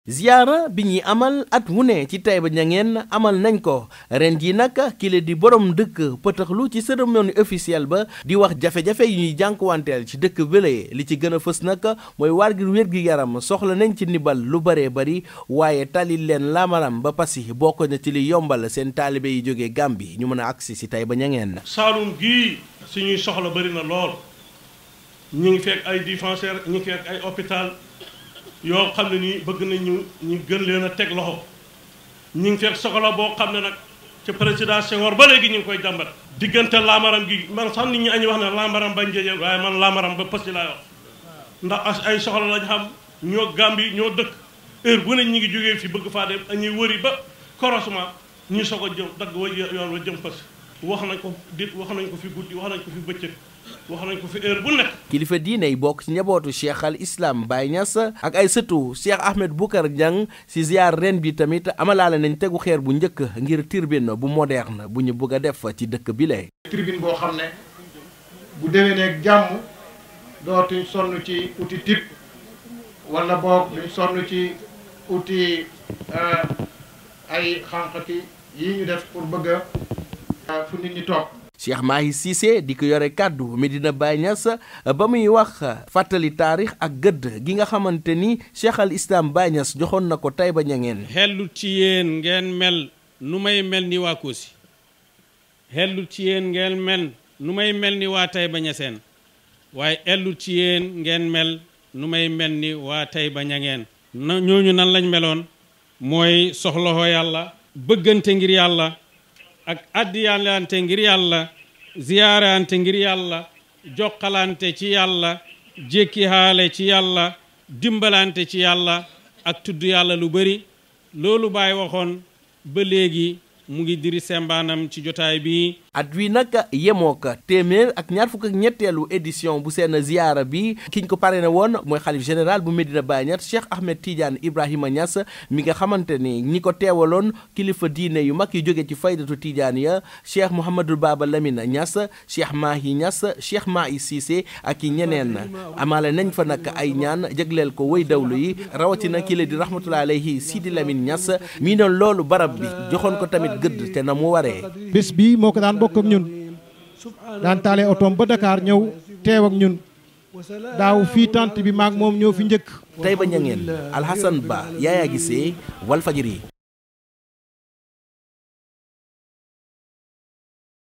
ziyaara bi ñuy amal at wu ne ci Taïba Niangène amal nañ ko ren jii nag kile di borom dëkk pëtëxlu ci cérémonie officielle ba di wax jafe-jafe yu ñuy jànkuwanteel ci dëkk bële li ci gën a fës nag mooy waar gi wér gi yaram soxla nañ ci ndimbal lu bëree bëri waaye talil leen laamaram ba pasi bokk na ci li yombal seen taalibe yi jógee Gàmbi ñu mën a agsi si Taïba Niangène Saalum gii suñuy soxla bëri na lool ñu ngi fekk ay dispensaire ñu ngi fekk ay hôpital yoo xam ne nii bëgg nañu ñu gën leen a teg loxo ñu ngi fekk soxla boo xam ne nag ci président Senghor ba léegi ñu ngi koy jàmbat diggante laamaram gi man sax nit ñi añu wax ne laamaram ba njëjee waaye man laamaram ba pësi laa wax ndax ay soxla lañ xam ñoo Gàmbi ñoo dëkk heure bu ne ñu ngi jógee fi bëgg faa dem añuy wëri ba croisement ñu soog a jëm dagg wa yoon wa jëm pës wax nañ ko dit wax nañ ko fi guddi wax nañ ko fi bëccëg wax nañ ko fi heure bu nekk. kilifa diine yi bokk ci njabootu cheikh al islam Baye Niass ak ay sëtu cheikh Ahmed Boucar Niang si ziar ren bi tamit amalaale nañ tegu xeer bu njëkk ngir tribune bu moderne bu ñu bëgg a def ci dëkk bi lay. tribune boo xam ne bu déwéneeg jàmm dootuñ sonn ci uti tip wala boog duñ sonn ci uti ay xànqati yi ñu def pour bëgg a fu nit ñi toog. Cheikh Mahi Cissé di ko yore kàddu Medina Baye Niass ba muy wax fàttali taarix ak gëdd gi nga xamante ni Cheikh al Islam Baye Niass joxoon na ko Taïba Niangène xellut ci yéen ngeen mel nu may mel ni waa Kossy xellut ci yéen ngeen mel nu may mel ni waa Taïba Niassène waaye ellut ci yéen ngeen mel nu may mel ni waa Taïba Niangène na ñooñu nan lañ meloon mooy soxlaxoo yàlla bëggante ngir yàlla ak addiyalante ngir yàlla ziyaarante ngir yàlla jokkalante ci yàlla jékki haale ci yàlla dimbalante ci yàlla ak tudd yàlla lu bari loolu Baay waxoon ba léegi mu ngi diri sembaanam ci jotaay bi at wi nag yemoo ko téeméer ak ñaar fukk ak ñetteelu édition bu seen ziyaara bi kiñ ko parrainé woon mooy xalif général bu Medina Baye Niass Cheikh Ahmed Tidiane Ibrahima Niass mi nga xamante ni ñi ko teewaloon kilifa diine yu mag yu jóge ci faydatu Tidiane ya Cheikh Mouhamadul Baba Lamine Niass Cheikh Mahi Niass Cheikh Mahi Cissé ak i ñeneen amaale nañ fa nag ay ñaan jagleel ko way dawlu yi rawatina kile di rahmatullahi alayhi Sidi Lamine Niass mii noonu loolu barab bi joxoon ko tamit gëdd te na mu waree. bés bi moo ko daan bokk ak ñun daan taale otoom ba Dakar ñëw teew ak ñun daaw fii tant bi maag moom ñoo fi njëkk. Taïba Niangène Alhassane Ba Yaya Gissé Walfadjri